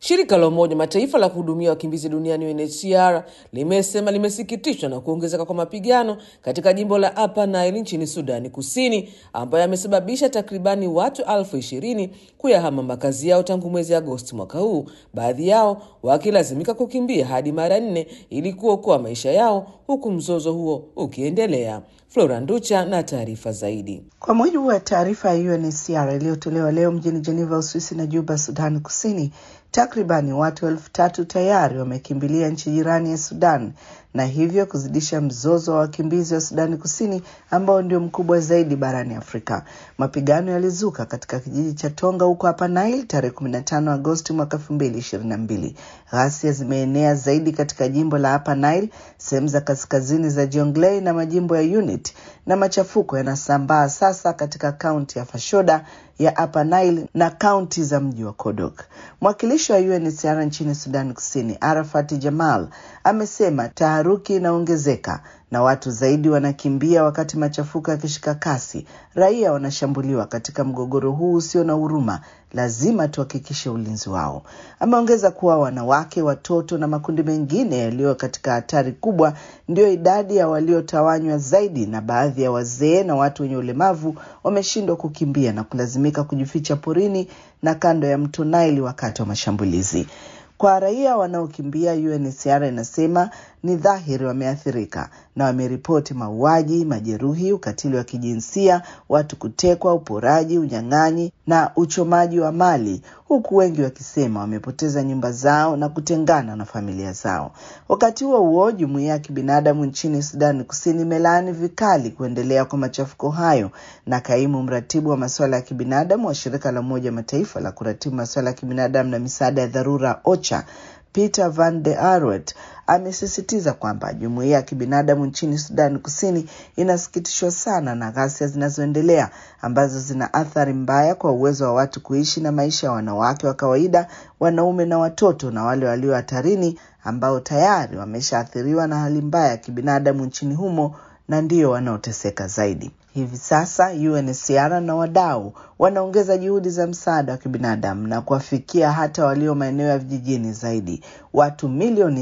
Shirika la Umoja Mataifa la kuhudumia wakimbizi duniani UNHCR limesema limesikitishwa na kuongezeka kwa mapigano katika jimbo la Upper Nile nchini Sudani Kusini, ambayo yamesababisha takribani watu elfu ishirini kuyahama makazi yao tangu mwezi Agosti mwaka huu, baadhi yao wakilazimika kukimbia hadi mara nne ili kuokoa maisha yao, huku mzozo huo ukiendelea. Flora Nducha na taarifa zaidi. Kwa mujibu wa taarifa ya UNHCR iliyotolewa leo mjini Geneva, Uswisi na Juba, Sudani Kusini, takribani watu elfu tatu tayari wamekimbilia nchi jirani ya Sudan na hivyo kuzidisha mzozo wa wakimbizi wa Sudani Kusini ambao ndio mkubwa zaidi barani Afrika. Mapigano yalizuka katika kijiji cha Tonga huko hapa Nile tarehe 15 Agosti mwaka 2022. Ghasia zimeenea zaidi katika jimbo la Upper Nile, sehemu za kaskazini za Jonglei na majimbo ya Unity, na machafuko yanasambaa sasa katika kaunti ya Fashoda ya Upper Nile na kaunti za mji wa Kodok. Mwakilishi wa UNHCR nchini Sudan Kusini, Arafat Jamal, amesema taharuki inaongezeka na watu zaidi wanakimbia wakati machafuko yakishika kasi. Raia wanashambuliwa katika mgogoro huu usio na huruma. Lazima tuhakikishe ulinzi wao. Ameongeza kuwa wanawake, watoto na makundi mengine yaliyo katika hatari kubwa ndiyo idadi ya waliotawanywa zaidi, na baadhi ya wazee na watu wenye ulemavu wameshindwa kukimbia na kulazimika kujificha porini na kando ya mto Nile wakati wa mashambulizi. Kwa raia wanaokimbia, UNHCR inasema ni dhahiri wameathirika na wameripoti mauaji, majeruhi, ukatili wa kijinsia, watu kutekwa, uporaji, unyang'anyi na uchomaji wa mali, huku wengi wakisema wamepoteza nyumba zao na kutengana na familia zao. Wakati huo huo, jumuiya ya kibinadamu nchini Sudani Kusini imelaani vikali kuendelea kwa machafuko hayo, na kaimu mratibu wa masuala ya kibinadamu wa shirika la Umoja Mataifa la kuratibu masuala ya kibinadamu na misaada ya dharura OCHA Peter Van de Arwet amesisitiza kwamba jumuiya ya kibinadamu nchini Sudani Kusini inasikitishwa sana na ghasia zinazoendelea ambazo zina athari mbaya kwa uwezo wa watu kuishi na maisha ya wanawake wa kawaida, wanaume na watoto na wale walio hatarini ambao tayari wameshaathiriwa na hali mbaya ya kibinadamu nchini humo na ndio wanaoteseka zaidi. Hivi sasa UNHCR na wadau wanaongeza juhudi za msaada wa kibinadamu na kuwafikia hata walio maeneo ya vijijini zaidi. Watu milioni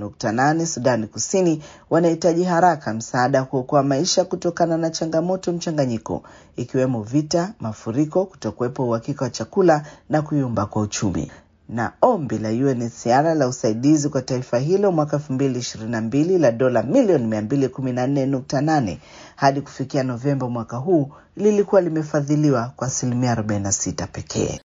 6.8 Sudani Kusini wanahitaji haraka msaada wa kuokoa maisha kutokana na changamoto mchanganyiko, ikiwemo vita, mafuriko, kutokuwepo uhakika wa chakula na kuyumba kwa uchumi na ombi la UNHCR la usaidizi kwa taifa hilo mwaka 2022 la dola milioni 214.8 hadi kufikia Novemba mwaka huu lilikuwa limefadhiliwa kwa asilimia 46 pekee.